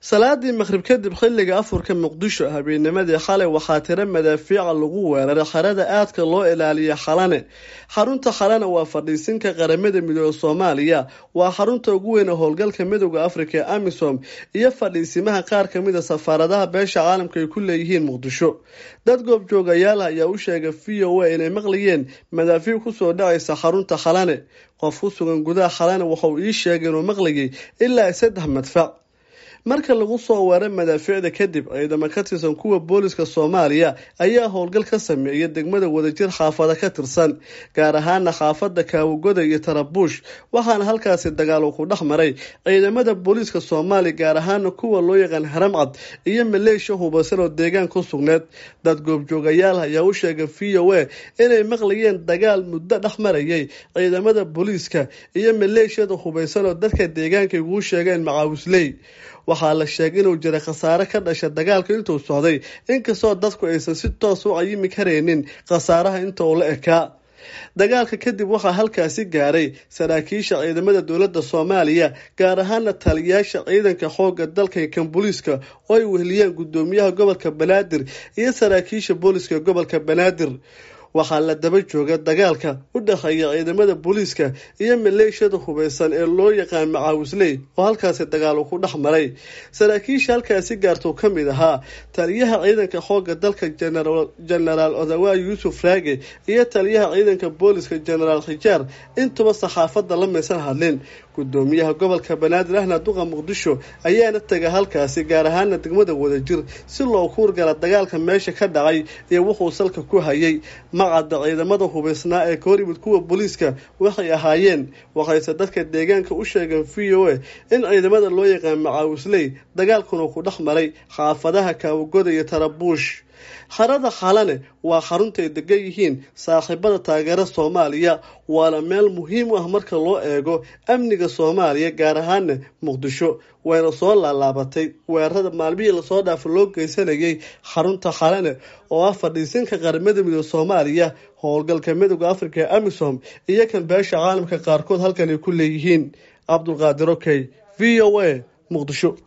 salaadii maqhrib kadib xilliga afurka muqdisho habeennimadii xalay waxaa tiro madaafiica lagu weeraray xerada aadka loo ilaaliya xalane xarunta xalane waa fadhiisinka qaramada midooda soomaaliya waa xarunta ugu weyn ee howlgalka midooda afrika ee amisom iyo fadhiisimaha qaar kamida safaaradaha beesha caalamka ay ku leeyihiin muqdisho dad goobjoogayaal ayaa u sheegay v o a inay maqlayeen madaafiic kusoo dhacaysa xarunta xalane qof ku sugan gudaha xalane waxauu ii sheegay inuu maqlayay ilaa saddex madfac marka lagu soo weeray madaafiicda kadib ciidamo ka tirsan kuwa booliska soomaaliya ayaa howlgal ka sameeyay degmada wadajir xaafada ka tirsan gaar ahaana xaafada kaawagoda iyo tarabuush waxaana halkaasi dagaal ku dhex maray ciidamada booliiska soomaaliya gaar ahaana kuwa loo yaqaan haramcad iyo maleeshiya hubaysan oo deegaan ku sugneed dad goobjoogayaal ayaa u sheegay v o a inay maqlayeen dagaal muddo dhex marayay ciidamada booliiska iyo maleeshiyada hubaysan oo dadka deegaanka iguu sheegeen macaawisley waxaa la sheegay inuu jiray khasaare ka dhasha dagaalka intuu socday inkastoo dadku aysan si toos u cayimi karaynin khasaaraha inta uu la ekaa dagaalka kadib waxaa halkaasi gaaray saraakiisha ciidamada dowladda soomaaliya gaar ahaana taliyayaasha ciidanka xooga dalka iyo kan booliiska oo ay weheliyeen gudoomiyaha gobolka banaadir iyo saraakiisha booliiska gobolka banaadir waxaa la daba jooga dagaalka u dhexeeya ciidamada booliiska iyo maleeshiyada hubeysan ee loo yaqaan macaawisley oo halkaasi dagaal uu ku dhex maray saraakiisha halkaasi gaartuu ka mid ahaa taliyaha ciidanka xooga dalka jenaraal odawa yuusuf raage iyo taliyaha ciidanka booliiska jenaraal khijaar intuba saxaafadda la maysan hadlin gudoomiyaha gobolka banaadir ahna duqa muqdisho ayaana taga halkaasi gaar ahaana degmada wadajir si loo kuurgala dagaalka meesha ka dhacay iyo wuxuu salka ku hayay macadda ciidamada hubaysnaa ee ka hor yimid kuwa booliiska waxay ahaayeen waxayse dadka deegaanka u sheegeen v o a in ciidamada loo yaqaan macaawisley dagaalkuna ku dhex maray xaafadaha kaawagoda iyo tarabuush xarada xalane waa xaruntaay degan yihiin saaxiibada taageera soomaaliya waana meel muhiim u ah marka loo eego amniga soomaaliya gaar ahaana muqdisho wayna soo laalaabatay weerarada maalmihii lasoo dhaafa loo geysanayay xarunta xalane oo ah fadhiisinka qaramada midooda soomaaliya howlgalka midooda afrika ee amisom iyo kan beesha caalamka qaarkood halkan ay ku leeyihiin cabdulqaadir okey v o a muqdisho